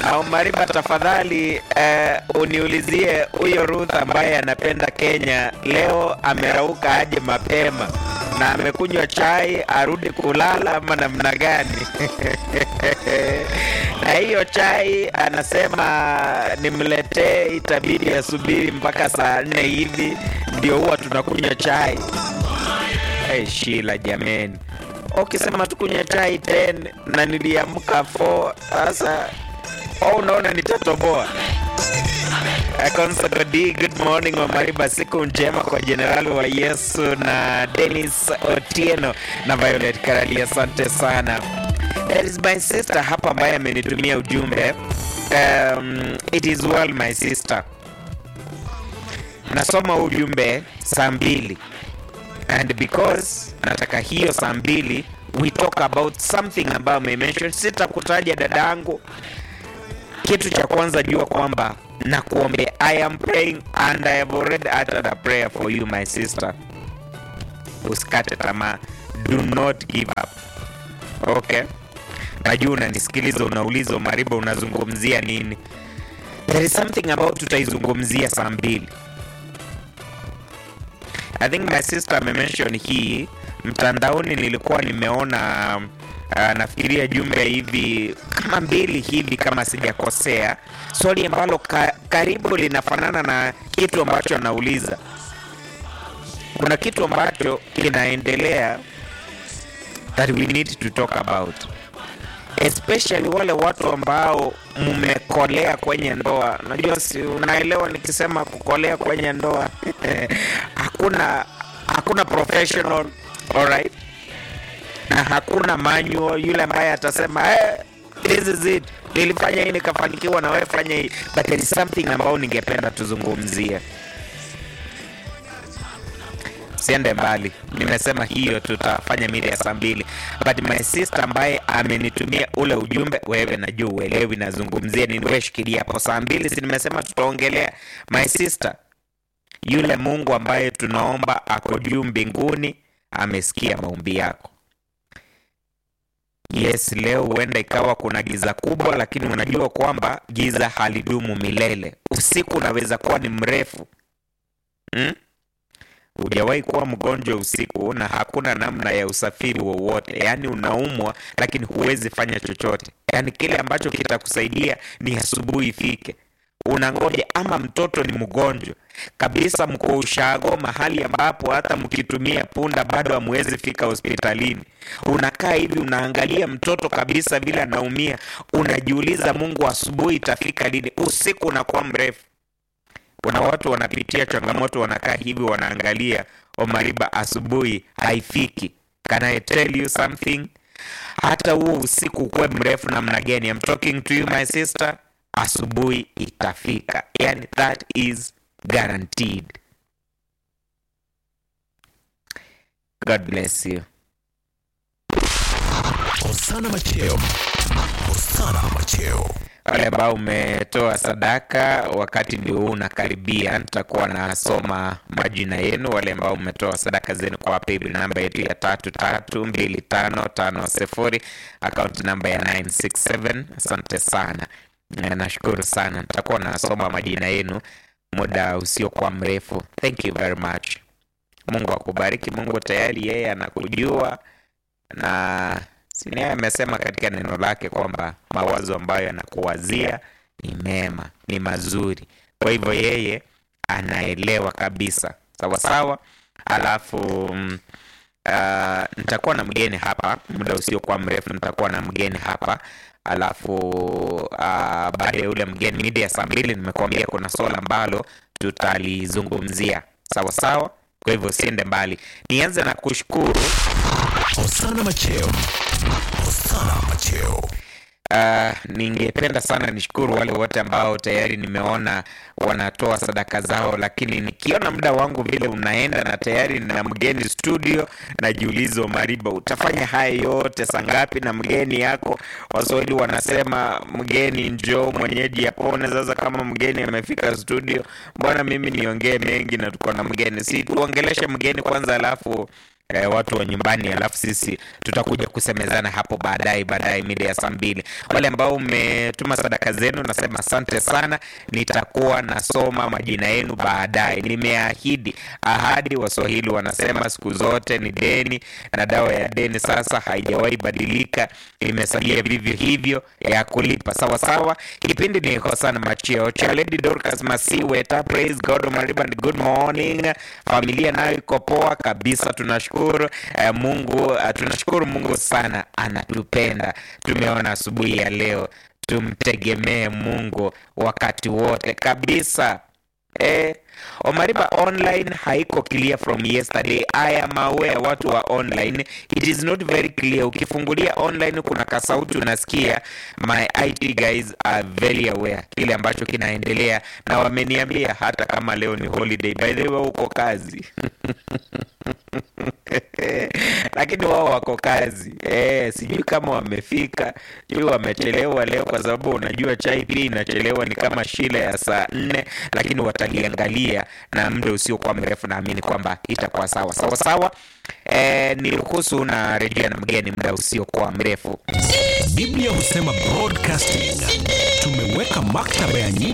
Na Omariba, tafadhali eh, uniulizie huyo Ruth ambaye anapenda Kenya leo amerauka aje mapema na amekunywa chai arudi kulala ama namna gani? na hiyo chai anasema nimletee, itabidi asubiri mpaka saa nne hivi ndio huwa tunakunywa chai. Hey, Shila jameni, ukisema tukunywe chai 10 na niliamka 4 sasa au unaona nitatoboa? Consago D, good morning Omariba, siku njema kwa Jenerali wa Yesu na Dennis Otieno na Violet Karali, asante sana. There is my sister hapa ambaye amenitumia ujumbe um, it is well my sister. Nasoma ujumbe saa mbili and because nataka hiyo saa mbili we talk about something ambayo amemention. Sitakutaja dadangu. Kitu cha kwanza jua kwamba na kuombe I am praying and I have already uttered a prayer for you my sister. Usikate tamaa, do not give up. Okay, najua unanisikiliza, unauliza Mariba, unazungumzia nini? There is something about tutaizungumzia saa mbili. I think my sister amemention hii mtandaoni, nilikuwa nimeona uh, nafikiria jumbe hivi kama mbili hivi kama sijakosea, swali ambalo ka, karibu linafanana na kitu ambacho anauliza. Kuna kitu ambacho kinaendelea that we need to talk about especially wale watu ambao mmekolea kwenye ndoa. Najua si unaelewa nikisema kukolea kwenye ndoa hakuna hakuna professional alright, na hakuna manual yule ambaye atasema hey, this is it, nilifanya hii nikafanikiwa, na wewe fanya hii, but there is something ambao ningependa tuzungumzie. Siende mbali, nimesema hiyo tutafanya mida ya saa mbili, but my sister ambaye amenitumia ule ujumbe, wewe najua uelewi nazungumzia nini, wewe shikilia hapo. Saa mbili si nimesema tutaongelea my sister, yule Mungu ambaye tunaomba ako juu mbinguni, amesikia maombi yako. Yes, leo huenda ikawa kuna giza kubwa, lakini unajua kwamba giza halidumu milele. Usiku unaweza kuwa ni mrefu hmm? Hujawahi kuwa mgonjwa usiku na hakuna namna ya usafiri wowote, yaani unaumwa lakini huwezi fanya chochote, yaani kile ambacho kitakusaidia ni asubuhi ifike, unangoja. Ama mtoto ni mgonjwa kabisa, mko ushago, mahali ambapo hata mkitumia punda bado hamwezi fika hospitalini. Unakaa hivi unaangalia mtoto kabisa vile anaumia, unajiuliza Mungu, asubuhi itafika lini? Usiku unakuwa mrefu. Kuna watu wanapitia changamoto, wanakaa hivi wanaangalia Omariba, asubuhi haifiki. Can I tell you something? Hata huo usiku ukuwe mrefu namna gani, I'm talking to you my sister, asubuhi itafika, yani that is guaranteed. God bless you. Hosana Macheo. Hosana Macheo. Wale ambao umetoa sadaka, wakati ndio huu unakaribia, nitakuwa nasoma majina yenu. Wale ambao umetoa sadaka zenu kwa paybill namba yetu ya tatu tatu mbili tano tano sifuri akaunti namba ya 967 asante sana, Na nashukuru sana. Nitakuwa nasoma majina yenu muda usiokuwa mrefu. Thank you very much. Mungu akubariki. Mungu tayari yeye anakujua na Sini amesema katika neno lake kwamba mawazo ambayo anakuwazia ni mema, ni mazuri. Kwa hivyo yeye anaelewa kabisa, sawa sawa. Alafu mm, uh, nitakuwa na mgeni hapa muda usiokuwa mrefu, nitakuwa na mgeni hapa alafu uh, baada ya yule mgeni mida ya saa mbili nimekuambia kuna swala ambalo tutalizungumzia, sawa sawa. Kwa hivyo siende mbali, nianze na kushukuru Hosana Macheo. Hosana Macheo. Uh, ningependa sana nishukuru wale wote ambao tayari nimeona wanatoa sadaka zao, lakini nikiona muda wangu vile unaenda na tayari na mgeni studio, najiuliza Mariba, utafanya haya yote saa ngapi na mgeni yako? Waswahili wanasema mgeni njoo mwenyeji apone. Sasa kama mgeni amefika studio, mbona mimi niongee mengi na tuko na mgeni? Si tuongeleshe mgeni kwanza, alafu eh, watu wa nyumbani, alafu sisi tutakuja kusemezana hapo baadaye baadaye mida ya saa mbili. Wale ambao umetuma sadaka zenu, nasema asante sana, nitakuwa nasoma majina yenu baadaye. Nimeahidi, ahadi Waswahili wanasema siku zote ni deni, na dawa ya deni sasa haijawahi badilika, imesalia vivyo hivyo ya kulipa sawa sawa. Kipindi ni Hosana Macheo cha Lady Dorcas Masiweta, praise God Mariban, good morning. Familia nayo iko poa kabisa, tunashukuru eh, Mungu eh, tunashukuru Mungu sana, anatupenda. Tumeona asubuhi ya leo, tumtegemee Mungu wakati wote kabisa. Eh, Omariba online haiko clear from yesterday. I am aware watu wa online it is not very clear. Ukifungulia online kuna kasauti unasikia. My IT guys are very aware kile ambacho kinaendelea, na wameniambia hata kama leo ni holiday, by the way uko kazi lakini wao wako kazi eh, sijui kama wamefika, sijui wamechelewa leo, kwa sababu unajua chai pia inachelewa, ni kama shile ya saa nne, lakini wataliangalia na muda usiokuwa mrefu, naamini kwamba itakuwa sawa sawa sawa. Eh, niruhusu na rejea na mgeni muda usiokuwa mrefu. Biblia husema broadcasting. Tumeweka maktaba ya nyimbo